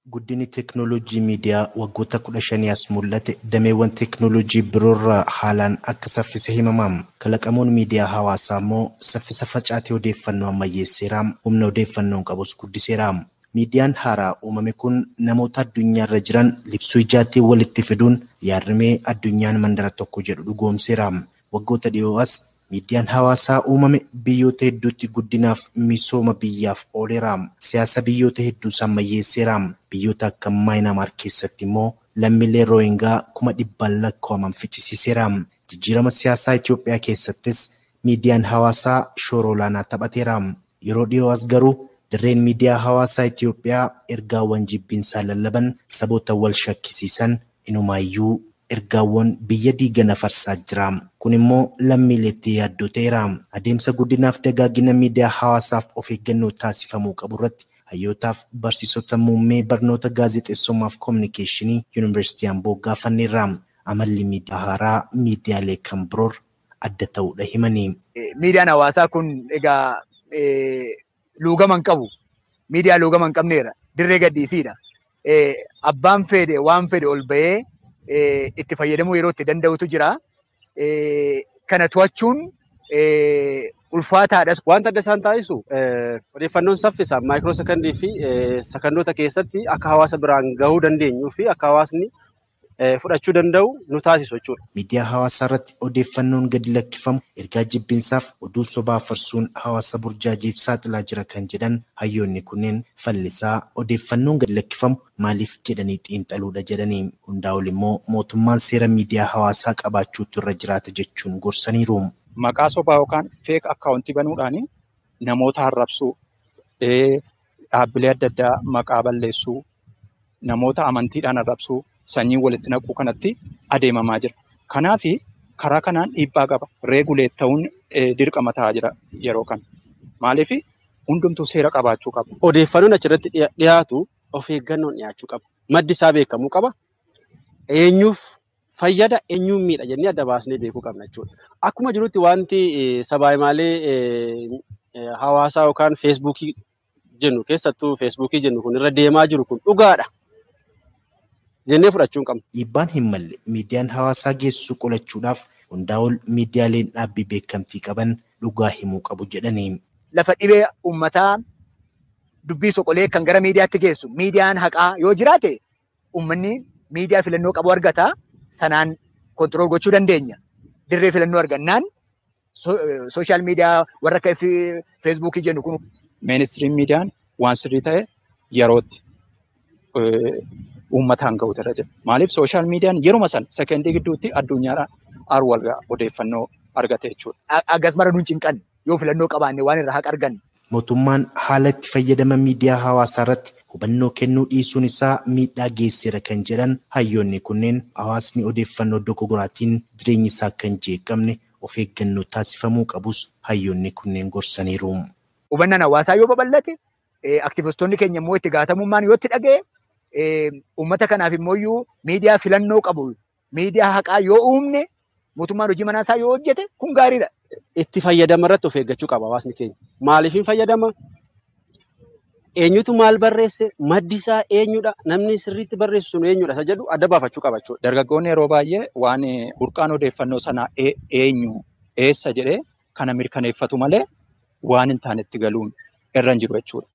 Guddinni teeknooloojii miidiyaa waggoota kudha shanii as mul'ate dameewwan teeknooloojii biroorraa haalaan akka saffise himama. Kalaqamuun miidiyaa hawaasaa immoo saffisa facaatee odeeffannoo ammayyeesseera. Humna odeeffannoon qabus guddiseera. Miidiyaan haaraa uumame kun namoota addunyaarra jiran libsuu ijaatiin walitti fiduun yaadrimee addunyaan mandara tokko jedhu dhugoomseera. Waggoota dhiyoo as miidiyaan hawaasaa uumame biyyoota hedduutti guddinaaf misooma biyyaaf ooleera. Siyaasa biyyoota hedduus ammayyeesseera. Biyyoota akka Maayinaamaar keessatti immoo lammiilee Rooyingaa kuma dhibbaan lakkaa'aman fichisiiseera. Jijjiirama siyaasaa Itoophiyaa keessattis miidiyaan hawaasaa shoora olaanaa taphateera. Yeroo dhiyoo as garuu dirreen miidiyaa hawaasaa Itoophiyaa ergaawwan jibbiinsaa lallaban saboota wal shakkisiisan inumaayyuu ergaawwan biyya diigana farsaa jira. Kun immoo lammiileetti yaaddoo ta'eera. Adeemsa guddinaaf dagaagina miidiyaa hawaasaaf of eeggannoo taasifamuu qabu irratti hayyootaaf barsiisota muummee barnoota gaazexeessummaaf koominikeeshinii yuunivarsiitii Amboo gaafanneerra. Amalli miidiyaa haaraa miidiyaalee kan biroor adda ta'uudha himanii. Miidiyaan hawaasaa kun egaa luugama hin qabu. Miidiyaa luugama hin qabneera. Dirree gadhiisiidha. Abbaan fedhe waan fedhe ol bahee itti fayyadamuu yeroo itti danda'utu jira. Kana to'achuun ulfaataadhas. Wanta adda isaan taasisu odeeffannoon saffisa maayikiroo sekondii fi sekondoota keessatti akka hawaasa biraan gahuu dandeenyuu fi akka hawaasni fudhachuu danda'u nu taasisu jechuudha. Miidiyaa hawaasaa irratti odeeffannoon gadi lakkifamu ergaa jibbinsaaf oduu sobaa farsuun hawaasa burjaajiif saaxilaa jira kan jedhan hayyoonni kunneen fallisaa odeeffannoon gadi lakkifamu maaliif jedhanii xiinxaluudha jedhanii hundaa ol immoo mootummaan seera miidiyaa hawaasaa qabaachuutu irra jiraata jechuun gorsaniiru. Maqaa sobaa yookaan feek akkaawuntii banuudhaan namoota arrabsuu, dhaabbilee adda addaa maqaa balleessuu, namoota amantiidhaan arrabsuu, sanyii walitti naquu kanatti adeemamaa jira. Kanaaf karaa kanaan dhiibbaa qaba. Reeguleet ta'uun dirqama ta'aa jira yeroo kana. Maaliif hundumtuu seera qabaachuu qaba. Odeeffannoon achirratti dhiyaatu of eeggannoon dhiyaachuu qaba. Maddi isaa beekamuu qaba. Eenyuuf fayyada eenyuun miidha jennee adda baasnee beekuu qabna jechuudha. Akkuma jirutti wanti sabaayimalee hawaasaa yookaan feesbuukii jennu keessattuu feesbuukii jennu kun irra deemaa jiru kun dhugaadha. jennee fudhachuu hin qabnu. Dhiibbaan hin malle miidiyaan hawaasaa geessu qolachuudhaaf hundaa ol miidiyaaleen dhaabbii beekamtii qaban dhugaa himuu qabu jedhanii. Lafa dhibee uummataa dubbii soqolee kan gara miidiyaatti geessu miidiyaan haqaa yoo jiraate uummanni miidiyaa filannoo qabu argata sanaan kontirool gochuu dandeenya. Dirree filannoo argannaan sooshaal miidiyaa warra akka feesbuukii jennu kun. Ministiriin miidiyaan waan sirrii ta'e yerootti uummataan ga'uutu irra jira. Maaliif sooshaal miidiyaan yeruma sana sekendii gidduutti addunyaadhaan arwal odeeffannoo argate jechuudha. Akkas mara nuun cinqan yoo filannoo qabaanne waan irraa haqa arganne. Mootummaan haala itti fayyadama miidiyaa hawaasaa irratti hubannoo kennuu dhiisuun isaa miidhaa geessiseera kan jedhan hayyoonni kunneen hawaasni odeeffannoo dogoggoraatiin jireenyi isaa akka hin jeeqamne of eeggannoo taasifamuu qabus hayyoonni kunneen gorsaniiru. Hubannaan hawaasaa yoo babal'ate aktivistoonni keenya immoo itti gaafatamummaan yoo itti dhaga'e uummata kanaaf immoo miidiyaa filannoo qabu miidiyaa haqaa yoo uumne mootummaan hojii manaasaa yoo hojjete kun gaariidha. Itti fayyadama irratti of eeggachuu qaba hawaasni keenya. Maaliif hin fayyadama? Eenyutu maal barreesse? Maddi isaa eenyudha? Namni sirriitti barreessu sun eenyudha? Isa jedhu adda baafachuu qaba jechuudha. Dargaggoonni yeroo baay'ee waan burqaan odeeffannoo sanaa eenyu eessa jedhee kana mirkaneeffatu malee waan hin taanetti galuun irra hin jiru jechuudha.